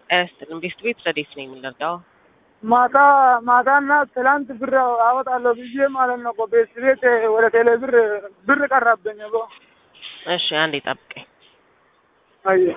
አያስጥልም። ቤስት ቤት ረዴት ነው የምንረዳው። ማታ ማታና ትላንት ብር አወጣለሁ ብዬ ማለት ነው እኮ ቤት ቤት ወደ ቴሌ ብር ብር ቀረብኝ እኮ። እሺ አንዴ ጠብቀኝ። አየ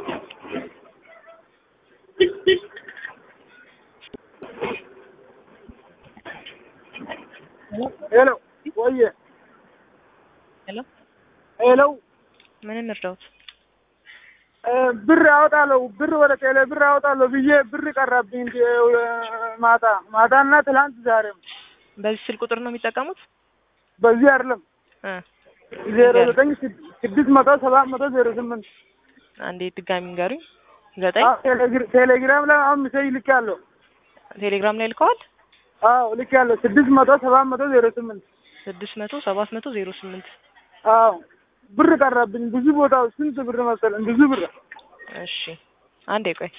ሄሎ ወየ ሄሎ ሄሎ ምን እንርዳውት? እ ብር አወጣለሁ ብር ወደ ቴሌ ብር አወጣለሁ ብዬ ብር ቀረብኝ እንደ ማታ ማታና ትላንት ዛሬም በዚህ ስልክ ቁጥር ነው የሚጠቀሙት? በዚህ አይደለም እ ዜሮ ዘጠኝ ስድ- ስድስት መቶ ሰባት መቶ ዜሮ ስምንት አንዴ ድጋሚ ንገሩኝ። ዘጠኝ አዎ፣ ቴሌግር- ቴሌግራም ላይ አሁን ሜሴጅ ልኬያለሁ። ቴሌግራም ላይ ልከዋል። አዎ ልኬያለሁ። ስድስት መቶ ሰባት መቶ ዜሮ ስምንት ስድስት መቶ ሰባት መቶ ዜሮ ስምንት አዎ ብር ቀረብኝ ብዙ ቦታው ስንት ብር መሰለኝ ብዙ ብር እሺ አንዴ ቆይ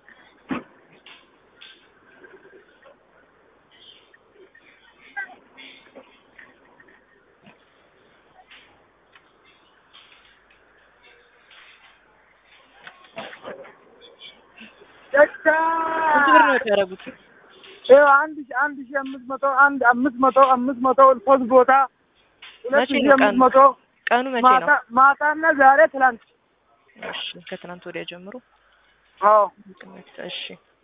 ስንት ብር ነው ያደረጉት? ይኸው አንድ ሺህ አንድ ሺህ አምስት መቶ አንድ አምስት መቶ አምስት መቶ ሶስት ቦታ ሁለት መቼ ሺህ ነው አምስት ቀኑ? መቶ ቀኑ መቼ ማታ ነው? ማታና ዛሬ ትላንት እሺ ከትናንት ወዲያ ጀምሮ አዎ እሺ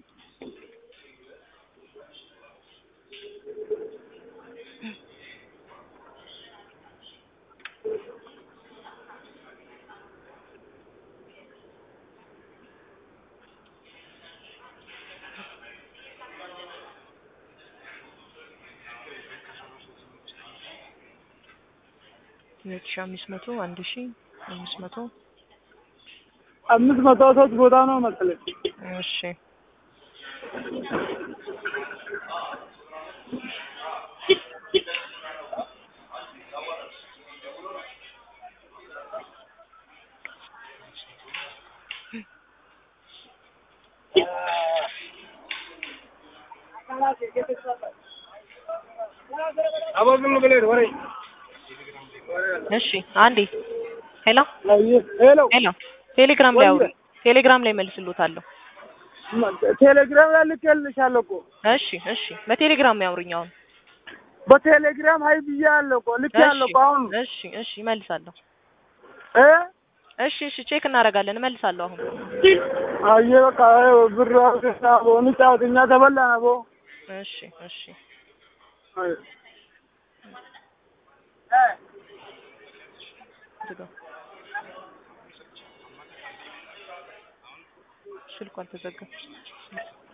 ሁለት ሺህ አምስት መቶ አንድ ሺህ አምስት መቶ አምስት መቶ ሶስት ቦታ ነው መሰለኝ እሺ አቦ ዝም ብለህ ወሬ እሺ አንዴ ሄሎ አየህ ሄሎ ሄሎ ቴሌግራም ላይ አውሩ ቴሌግራም ላይ መልስሎታለሁ ቴሌግራም ላይ ልኬልሻለሁ እኮ እሺ እሺ በቴሌግራም ያውሩኝ አሁን በቴሌግራም ሀይ ብያለሁ እኮ ልኬያለሁ እኮ አሁን እሺ እሺ እመልሳለሁ እ እሺ እሺ ቼክ እናደርጋለን እመልሳለሁ አሁን አየህ በቃ ይኸው ብር አውጥተህ አቦ እንጫወት እኛ ተበላን አቦ እሺ እሺ አይ ዝጋው ስልኩ አልተዘጋም